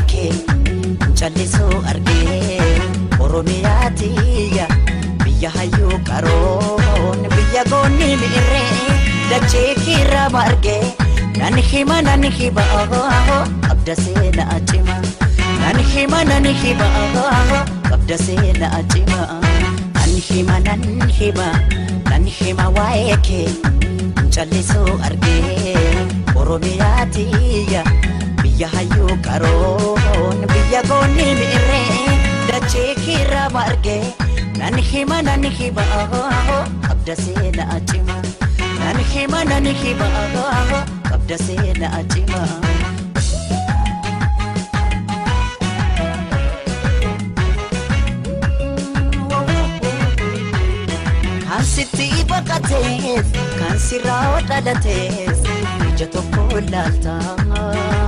kee callisuu argee oromiyaa tiyya biyya hayyuu qaroon biyya goonni mi'irree dachee kiirra margee nan hima nan hima qabda seenaa cima nan hima nan hima qabda seenaa cima nan hima nan hima nan hima waa'ee kee callisuu argee oromiyaa tiyya biyya hayyuu qaroon biyya goonni mi'irree dachee kiirra margee nan hima nan hima qabda seenaa cima nan hima nan hima qabda seenaa cima. Kan sitti baqatees kan sirraa dhalatees ija tokko laaltaa.